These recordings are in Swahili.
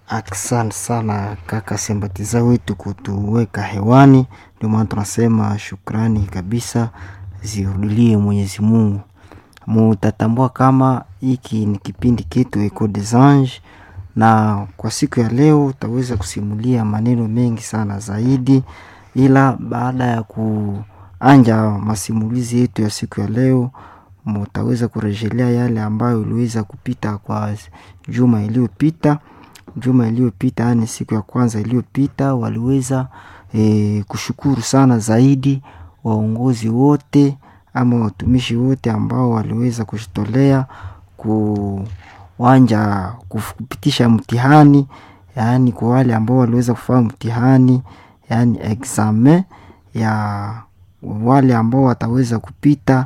Asante sana kaka Sembatiza wetu kutuweka hewani, ndio maana tunasema shukrani kabisa zirudilie Mwenyezi Mungu. Mutatambua kama hiki ni kipindi kitu Eco des Anges, na kwa siku ya leo utaweza kusimulia maneno mengi sana zaidi, ila baada ya kuanja masimulizi yetu ya siku ya leo mutaweza kurejelea yale ambayo iliweza kupita kwa juma iliyopita juma iliyopita yani siku ya kwanza iliyopita waliweza e, kushukuru sana zaidi waongozi wote ama watumishi wote ambao waliweza kujitolea kuwanja kupitisha mtihani yaani kwa wale ambao waliweza kufanya mtihani yaani examen ya wale ambao wataweza kupita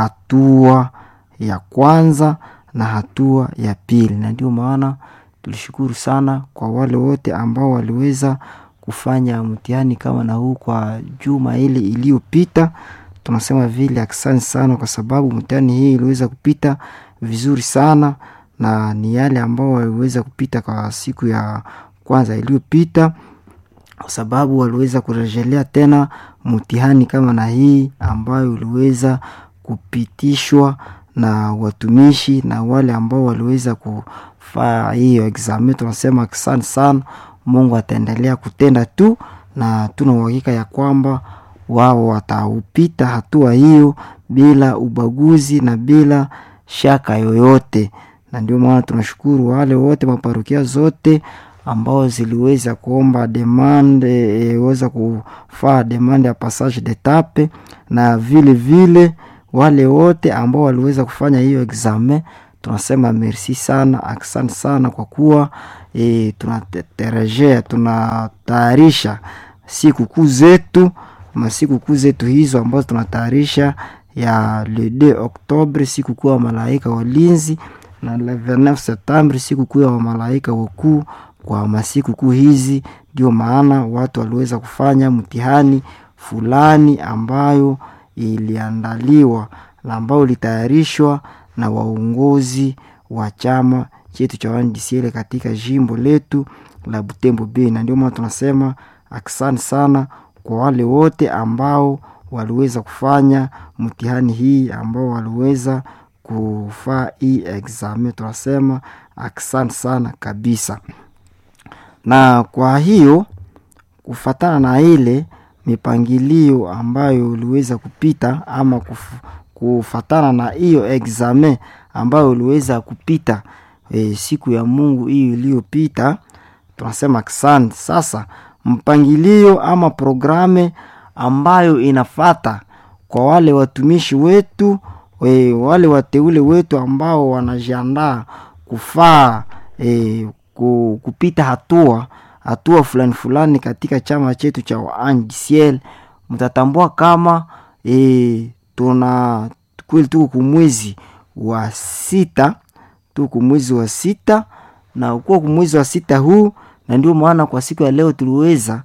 hatua ya kwanza na hatua ya pili na ndio maana tulishukuru sana kwa wale wote ambao waliweza kufanya mtihani kama na huu kwa juma ile iliyopita tunasema vile asante sana kwa sababu mtihani hii iliweza kupita vizuri sana na ni yale ambao waliweza kupita kwa siku ya kwanza iliyopita kwa sababu waliweza kurejelea tena mtihani kama na hii ambayo iliweza kupitishwa na watumishi na wale ambao waliweza kufaa hiyo examen tunasema asante sana mungu ataendelea kutenda tu na tuna uhakika ya kwamba wao wataupita hatua hiyo bila ubaguzi na bila shaka yoyote na ndio maana tunashukuru wale wote maparokia zote ambao ziliweza kuomba demande e, weza kufaa demande ya passage d'etape na vile vile wale wote ambao waliweza kufanya hiyo examen tunasema merci sana asante sana kwa kuwa e, tunaterejea tunatayarisha sikukuu zetu masikukuu zetu hizo ambazo tunatayarisha ya le 2 octobre sikukuu ya malaika walinzi na le 29 septembre sikukuu ya wamalaika wakuu kwa masikukuu hizi ndio maana watu waliweza kufanya mtihani fulani ambayo iliandaliwa na ambayo ilitayarishwa na waongozi wa chama chetu cha wandisiele katika jimbo letu la butembo bei na ndio maana tunasema asante sana kwa wale wote ambao waliweza kufanya mtihani hii ambao waliweza kufaa hii examen tunasema asante sana kabisa na kwa hiyo kufatana na ile mipangilio ambayo uliweza kupita ama kuf, kufatana na hiyo examen ambayo uliweza kupita e, siku ya mungu hiyo iliyopita tunasema asante sasa mpangilio ama programe ambayo inafata kwa wale watumishi wetu e, wale wateule wetu ambao wanajiandaa kufaa e, kupita hatua hatua fulani fulani katika chama chetu cha waanjisiel mtatambua kama e, tuna kweli tuko kumwezi wa sita tuko kumwezi wa sita na ukuwa kumwezi wa sita huu na ndio maana kwa siku ya leo tuliweza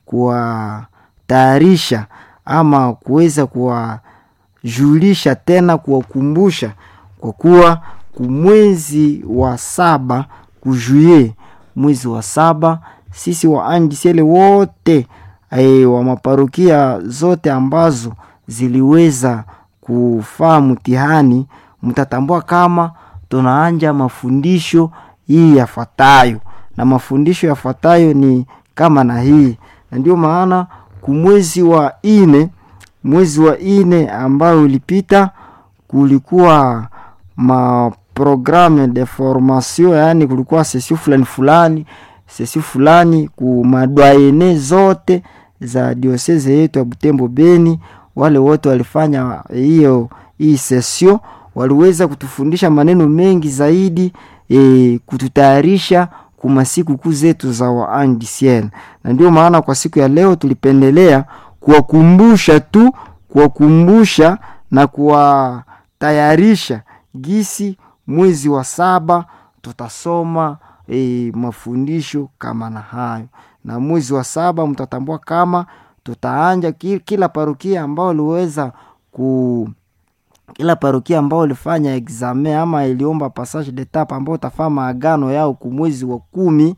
kuwatayarisha ama kuweza kuwajulisha tena kuwakumbusha kwa kuwa kumwezi wa saba kujuye mwezi wa saba sisi waandisele wote e, wa maparokia zote ambazo ziliweza kufaa mtihani mtatambua kama tunaanja mafundisho hii yafuatayo na mafundisho yafuatayo ni kama na hii na ndio maana kumwezi wa ine mwezi wa ine ambayo ulipita kulikuwa maprogramme de formation yaani kulikuwa sesio fulani fulani sesio fulani kumadwaene zote za dioseze yetu ya butembo beni wale wote walifanya hiyo hii sesio waliweza kutufundisha maneno mengi zaidi e, kututayarisha kuma sikukuu zetu za waandisiel na ndio maana kwa siku ya leo tulipendelea kuwakumbusha tu kuwakumbusha na kuwatayarisha gisi mwezi wa saba tutasoma e, mafundisho kama na hayo na mwezi wa saba mtatambua kama tutaanja kila parokia ambao liweza ku kila parokia ambao ilifanya examen ama iliomba passage d'etape ambao utafaa maagano yao kumwezi wa kumi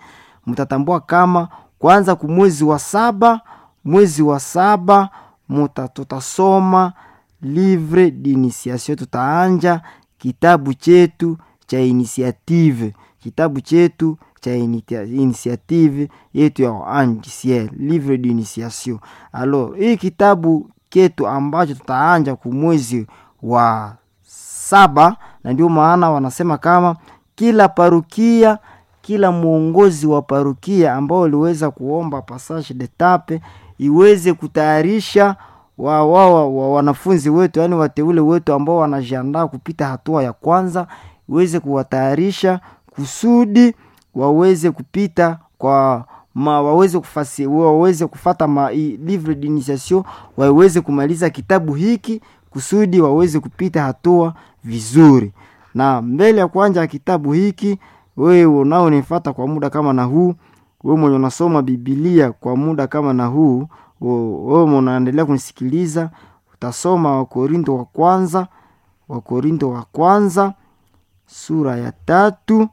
mtatambua kama kwanza kumwezi wa saba mwezi wa saba muta tutasoma livre d'initiation tutaanja kitabu chetu cha initiative kitabu chetu cha initiative yetu ya anjisiel livre d'initiation alors hii kitabu ketu ambacho tutaanja kumwezi wa saba na ndio maana wanasema kama kila parukia kila mwongozi wa parukia ambao uliweza kuomba passage de tape iweze kutayarisha wa, wa, wa, wa wanafunzi wetu yaani wateule wetu ambao wanajiandaa kupita hatua ya kwanza iweze kuwatayarisha kusudi waweze kupita kwa ma, waweze kufasi, waweze kufata ma, i, livre d'initiation waweze kumaliza kitabu hiki kusudi waweze kupita hatua vizuri na mbele ya kuanja kitabu hiki wewe unaonifata kwa muda kama na huu wewe mwenye unasoma bibilia kwa muda kama na huu wewe unaendelea kunisikiliza utasoma wakorinto wa kwanza wakorinto wa kwanza sura ya tatu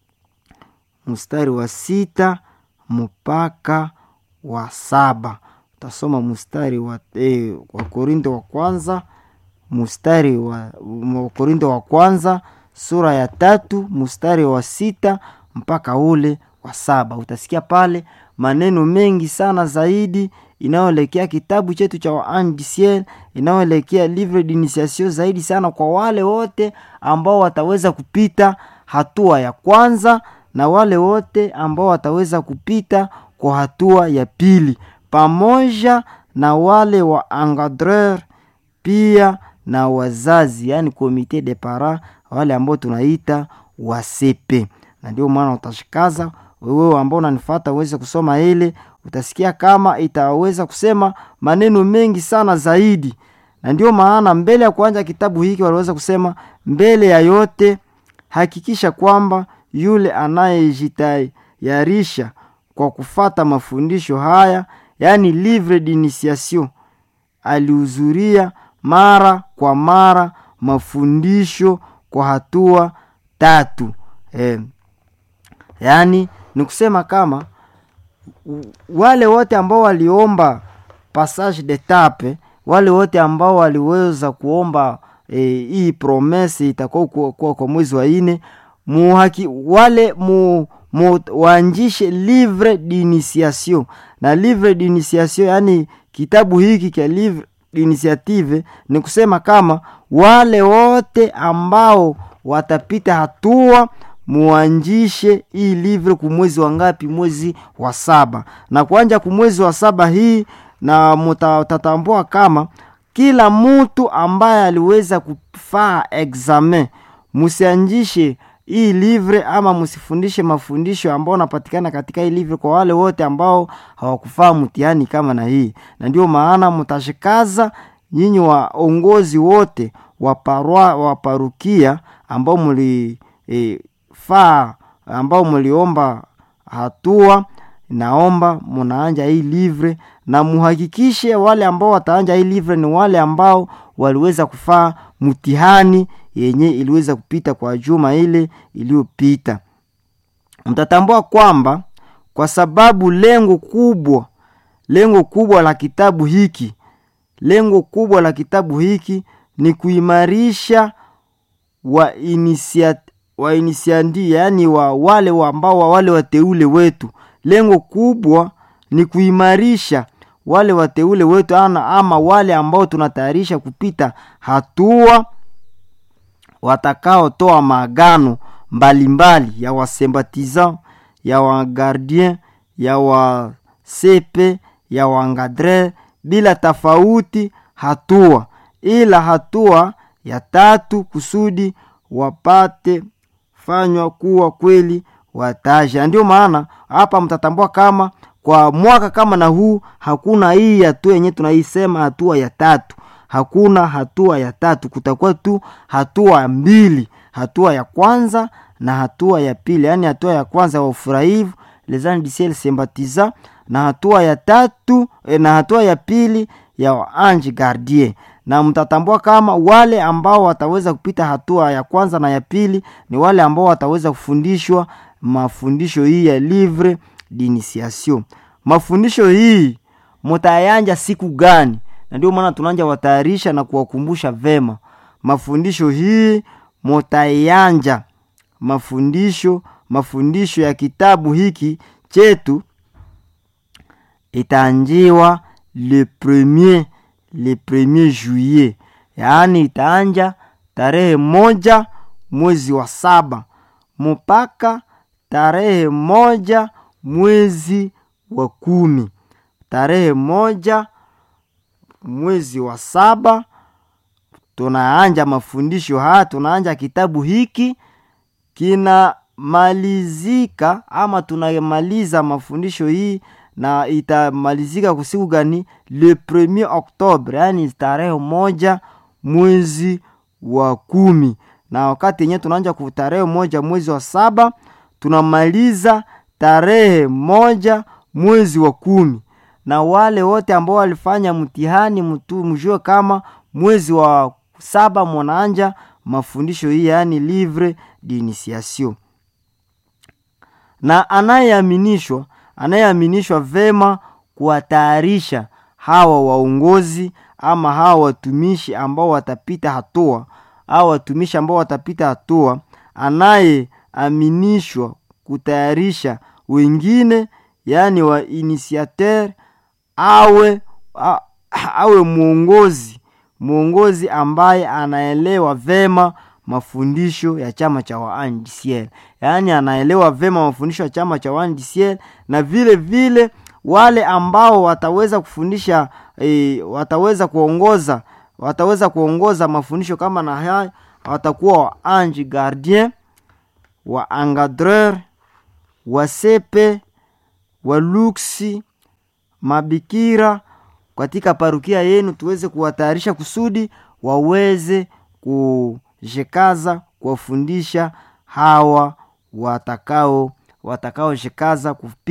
mstari wa sita mpaka wa saba utasoma mstari wa eh, wakorinto wa kwanza mstari wa wakorinto wa kwanza sura ya tatu mstari wa sita mpaka ule wa saba utasikia pale maneno mengi sana zaidi inayoelekea kitabu chetu cha waandisiel inayoelekea livre d'initiation zaidi sana kwa wale wote ambao wataweza kupita hatua ya kwanza na wale wote ambao wataweza kupita kwa hatua ya pili pamoja na wale wa engadreur pia na wazazi yani komite de para wale ambao tunaita wasepe na ndio maana utashikaza wewe ambao unanifata uweze kusoma ile utasikia kama itaweza kusema maneno mengi sana zaidi na ndio maana mbele ya kuanja kitabu hiki waliweza kusema mbele ya yote hakikisha kwamba yule anayejitayarisha kwa kufata mafundisho haya yaani livre d'initiation alihudhuria mara kwa mara mafundisho kwa hatua tatu eh, yaani ni kusema kama wale wote ambao waliomba passage de tape wale wote ambao waliweza kuomba eh, hii promese itakuwa kwa, kwa, kwa mwezi wa ine muhaki wale mu, mu waanjishe livre d'initiation na livre d'initiation yani kitabu hiki cha livre initiative ni kusema kama wale wote ambao watapita hatua muanjishe hii livre kumwezi wa ngapi mwezi wa saba na kuanja kumwezi wa saba hii na mutatambua kama kila mtu ambaye aliweza kufaa examen musianjishe hii livre ama msifundishe mafundisho ambao napatikana katika hii livre kwa wale wote ambao hawakufaa mtihani kama na hii na ndio maana mtashikaza nyinyi waongozi wote wa parwa, wa parukia ambao mli e, faa ambao mliomba hatua naomba munaanja hii livre na muhakikishe wale ambao wataanja hii livre ni wale ambao waliweza kufaa mtihani yenye iliweza kupita kwa juma ile iliyopita mtatambua kwamba kwa sababu lengo kubwa lengo kubwa la kitabu hiki lengo kubwa la kitabu hiki ni kuimarisha wa inisiat, wa inisiandi yaani wa wale wa ambao wa wale wateule wetu lengo kubwa ni kuimarisha wale wateule wetu ana ama wale ambao tunatayarisha kupita hatua watakaotoa maagano mbalimbali ya wasembatisan ya wagardien ya wasepe ya wangadre bila tofauti hatua ila hatua ya tatu kusudi wapate fanywa kuwa kweli wataja ndio maana hapa mtatambua kama kwa mwaka kama na huu hakuna hii hatua yenye tunaisema hatua ya tatu hakuna hatua ya tatu kutakuwa tu hatua mbili hatua ya kwanza na hatua ya pili yaani hatua ya kwanza ya ufurahivu les anges du ciel sympathisant na hatua ya tatu eh, na hatua ya pili ya ange gardien na mtatambua kama wale ambao wataweza kupita hatua ya kwanza na ya pili ni wale ambao wataweza kufundishwa mafundisho hii ya livre d'initiation. Mafundisho hii mutayanja siku gani? Na ndio maana tunaanja watayarisha na kuwakumbusha vema mafundisho hii mutayanja mafundisho mafundisho ya kitabu hiki chetu itaanjiwa le premier le premier juillet, yaani itaanja tarehe moja mwezi wa saba mpaka tarehe moja mwezi wa kumi. Tarehe moja mwezi wa saba tunaanja mafundisho haya, tunaanja kitabu hiki kinamalizika ama tunamaliza mafundisho hii na itamalizika kusiku gani? Le premier Oktobre, yaani tarehe moja mwezi wa kumi. Na wakati yenyewe tunaanja ku tarehe moja mwezi wa saba tunamaliza tarehe moja mwezi wa kumi. Na wale wote ambao walifanya mtihani mtu mjue kama mwezi wa saba mwanaanja mafundisho hii, yaani livre d'initiation na anayeaminishwa anayeaminishwa vema kuwatayarisha hawa waongozi ama hawa watumishi ambao watapita hatua au watumishi ambao watapita hatua, anayeaminishwa kutayarisha wengine, yaani wa initiateur awe a, awe mwongozi mwongozi ambaye anaelewa vema mafundisho ya chama cha waandisiel, yaani anaelewa vema mafundisho ya chama cha waandisiel, na vile vile wale ambao wataweza kufundisha e, wataweza kuongoza wataweza kuongoza mafundisho kama na haya watakuwa wa ange gardien wa engadreur wa sepe wa luksi mabikira katika parukia yenu, tuweze kuwatayarisha kusudi waweze kujikaza kuwafundisha hawa watakao watakaojikaza